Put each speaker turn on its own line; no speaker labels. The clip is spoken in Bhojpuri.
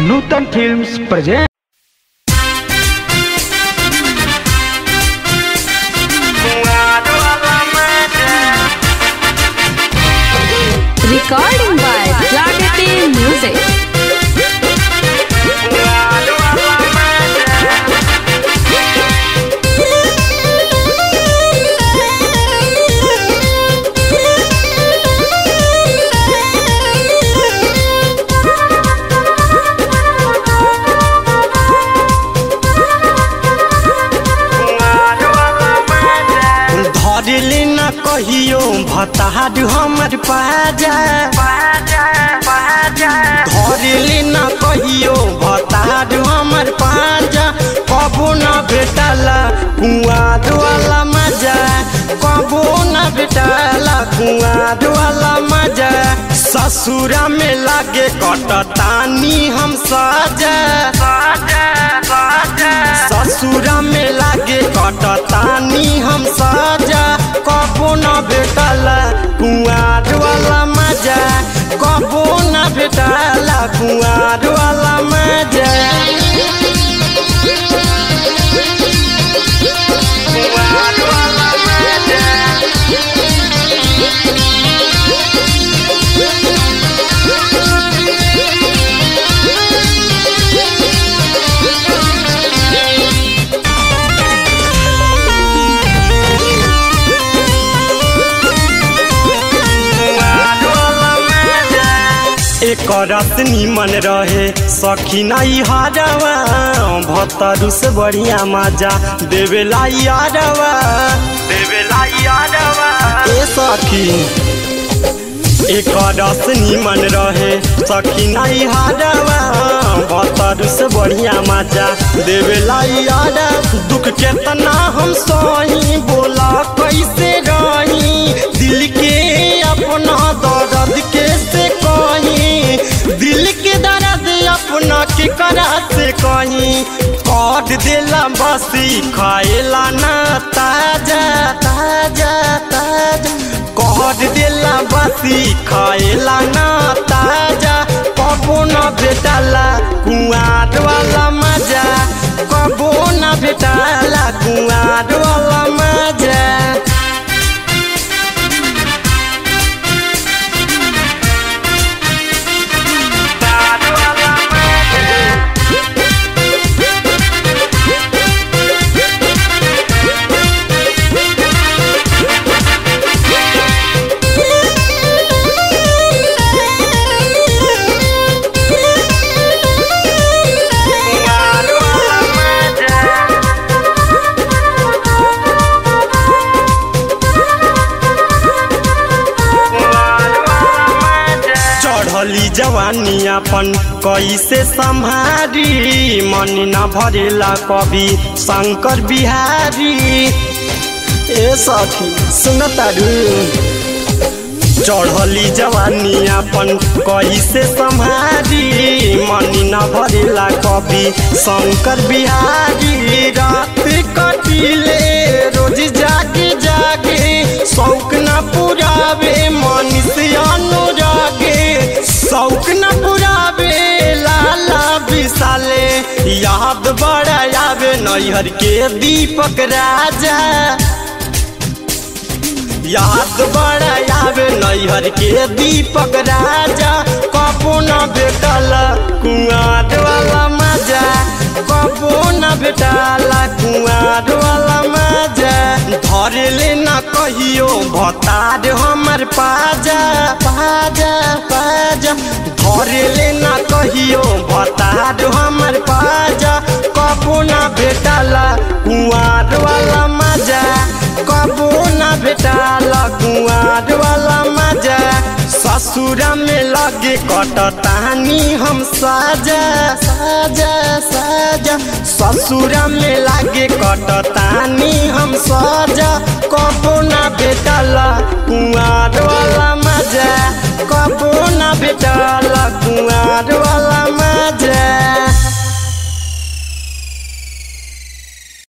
Nutan films present
Recording by Clarity Music.
धरले न कहियो भतार हमर पाजा धरले न कहियो भतार हमर पाजा कबो न भेटला कुआर वाला मजा कबो न भेटला कुआर वाला मजा ससुरा में लागे कटतानी हम साजा ससुरा में लागे कटतानी हम साजा कबो न भेटला कुआर वाला मजा कबो न भेटला कुआर वाला मजा कुआर वाला मजा एक रस निमन रहे सखी नहीं हारवा भतरु से बढ़िया मजा देवेला यारवा देवेला यारवा ए सखी एक रस निमन रहे सखी नहीं हारवा भतरु से बढ़िया मजा देवेला यारा दुख केतना हम सही बोला कैसे रही दिल के अपना दर्द कैसे कहीं दिल के दर्द अपना के करा से कहीं काट देला बसी खाएला ना ताजा ताजा ताजा काट देला बसी खाएला ना ताजा कबो न भेटला कुआर वाला मजा कबो न भेटला कुआर वाला मजा चढ़ली जवानी अपन कैसे संभारी मन न भरेला कवि शंकर बिहारी ए सखी सुन तारू चढ़ली जवानी अपन कैसे संभारी मन न भरेला कवि शंकर बिहारी रात कटिले रोज जागे जागे शौक न पुरावे मनुष्य अनुरागे शौक न पुरावे लाला विशाले याद बड़ा आवे नैहर के दीपक राजा याद बड़ा आवे नैहर के दीपक राजा कबो न भेटल कुआर वाला मजा कबो न भेटला कुआर वाला मजा धरले न कहियो भतार हमर पाजा पाजा पाजा धरले न कहियो भतार हमर पाजा कबो न भेटला कुआर वाला मजा कबो न भेटला कुआर वाला मजा ससुरा में लगे कटतानी हम साजा साजा साजा ससुरा में लागे कटतानी हम साजा कबो न भेटला कुआर वाला मजा कबो न भेटला कुआर वाला मजा